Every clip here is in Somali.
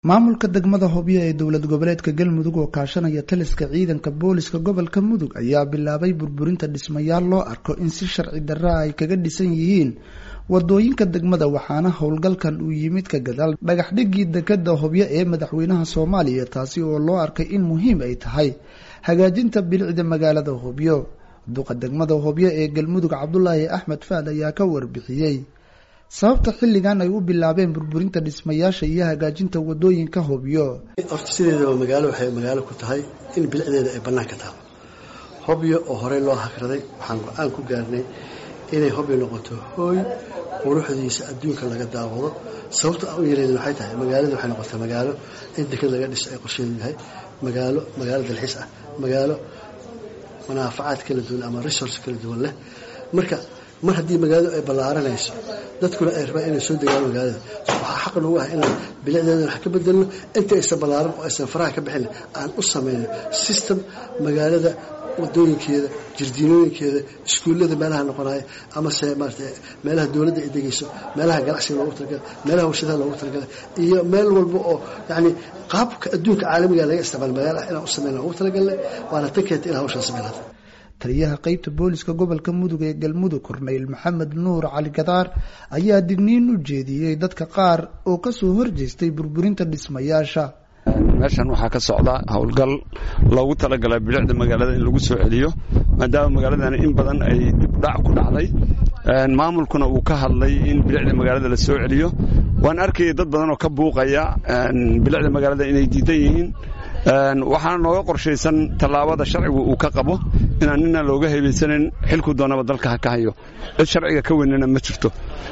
maamulka degmada hobyo ee dowlad goboleedka galmudug oo kaashanaya taliska ciidanka booliska gobolka mudug ayaa bilaabay burburinta dhismayaal loo arko in si sharci darra ay kaga dhisan yihiin wadooyinka degmada waxaana howlgalkan uu yimid ka gadaal dhagax dhigii dekada hobyo ee madaxweynaha soomaaliya taasi oo loo arkay in muhiim ay tahay hagaajinta bilicda magaalada hobyo duqa degmada hobyo ee galmudug cabdulaahi axmed faad ayaa ka warbixiyey sababta xilligan ay u bilaabeen burburinta dhismayaasha iyo hagaajinta wadooyinka hobyo horta sideedaba magaalo waxay magaalo ku tahay in bilicdeeda ay bannaanka taalo hobyo oo horey loo hakraday waxaan go-aan ku gaarnay inay hobyo noqoto hooy quruxdiisa adduunka laga daawado sababta aan u yeeleyna waxay tahay magaalada waxay noqotay magaalo in deked laga dhiso ay qorsheedu yahay magaalo magaalo dalxiis ah magaalo manaafacaad kala duwan ama resource kala duwan leh marka mar haddii magaaladu ay ballaaranayso dadkuna ay rabaan inay soo degaan magaalada waxaa xaq nagu ah inaan bilicdeeda wax ka bedelno inta aysan ballaaran oo aysan faraha ka bixin aan u samayno system magaalada wadooyinkeeda jirdiinooyinkeeda iskuullada meelaha noqonaya amase maarata meelaha dowladda ay degayso meelaha ganacsiga loogu talagalay meelaha warshadaha loogu talagalay iyo meel walba oo yacni qaabka adduunka caalamiga laga isticmaalo magaala ah inaan u samayna ugu talagalnay waana tan keenta in hawshaan samaynata taliyaha qeybta booliska gobolka mudug ee galmudug korneyl maxamed nuur cali gadaar ayaa digniin u jeediyey dadka qaar oo kasoo horjeestay burburinta dhismayaasha meeshan waxaa ka socda howlgal loogu talagalay bilicda magaalada in lagu soo celiyo maadaama magaaladani in badan ay dibdhac ku dhacday maamulkuna uu ka hadlay in bilicda magaalada la soo celiyo waan arkayay dad badan oo ka buuqaya bilicda magaalada inay diidan yihiin waxaana nooga qorshaysan tallaabada sharcigu uu ka qabo inaan nina looga hebaysanin xilku doonaba dalka ha ka hayo cid sharciga ka weynana ma jirto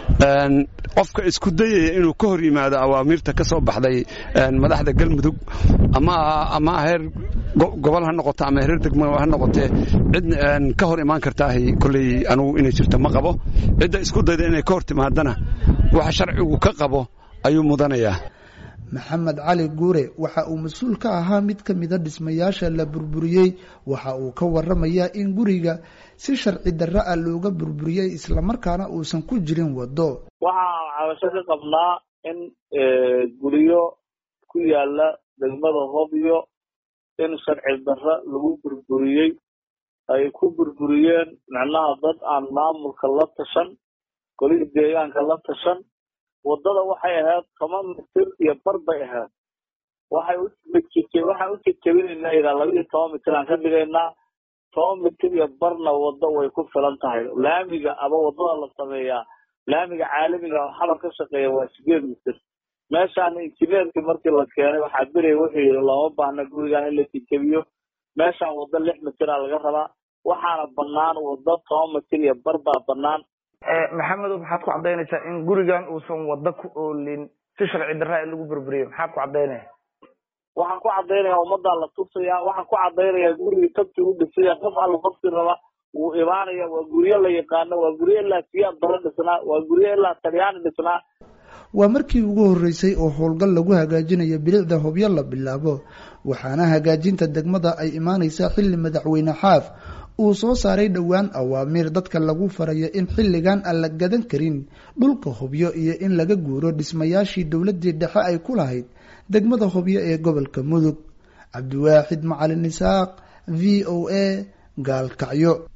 qofka isku dayaya inuu ka hor yimaado awaamiirta ka soo baxday madaxda galmudug ama heer gobol ha noqoto ama heer degmo ha noqotee cid ka hor imaan kartaahay kolley anugu inay jirto ma qabo cidda isku dayda inay ka hor timaadana waxa sharcigu ka qabo ayuu mudanayaa maxamed cali guure waxa uu mas-uul ka ahaa mid ka mida dhismayaasha la burburiyey waxa uu ka waramayaa in guriga si sharci darra ah looga burburiyey islamarkaana uusan ku jirin waddo waxaan cabasho ka qabnaa in guryo ku yaala degmada hobyo in sharci darra lagu burburiyey ay ku burburiyeen micnaha dad aan maamulka la tashan golihii deegaanka la tashan waddada waxay ahayd toban mitir iyo bar bay ahayd waxay waxaan u jejebinaynaa ilaa laba iyo toban mitir aan ka dhigaynaa toban mitir iyo barna waddo way ku filan tahay laamiga ama waddada la sameeyaa laamiga caalamiga oo xabar ka shaqeeya waa sideed mitir meeshaan injineerkii markii la keenay waxaa berey wuxuu yidhi looma baahna gurigan in la jejebiyo meeshaan waddo lix mitira laga rabaa waxaana bannaan waddo toban mitir iyo bar baa bannaan maxamedow maxaad ku caddaynaysaa in gurigan uusan waddo ku oolin si sharci darraa in lagu burburiyo maxaad ku caddaynaya waxaan ku caddaynayaa ummaddaa la tusayaa waxaan ku caddaynayaa gurigii tabti u dhisaya qof alla qofkii raba wuu imaanaya waa guryo la yaqaano waa guryo ilaa siyaad bara dhisnaa waa guryo ilaa talyaani dhisnaa waa markii ugu horreysay oo howlgal lagu hagaajinayo bilicda hobyo la bilaabo waxaana hagaajinta degmada ay imaaneysaa xilli madaxweyne xaaf uu soo saaray dhowaan awaamiir dadka lagu farayo in xilligan aan la gadan karin dhulka hobyo iyo in laga guuro dhismayaashii dowladii dhexe ay ku lahayd degmada hobyo ee gobolka mudug cabdiwaaxid macalin isaaq v o a gaalkacyo